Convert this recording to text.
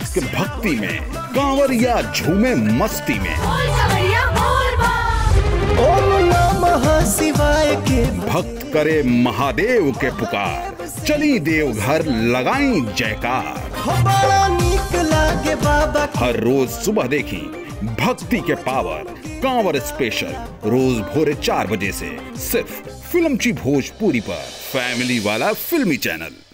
के भक्ति में कांवरिया झूमे मस्ती में ओम नमः शिवाय के भक्त करे महादेव के पुकार चली देवघर लगाई जयकार हो बड़ा नीक लागे बाबा हर रोज सुबह देखी भक्ति के पावर कांवर स्पेशल रोज भोरे चार बजे से सिर्फ फिल्मची भोजपुरी पर फैमिली वाला फिल्मी चैनल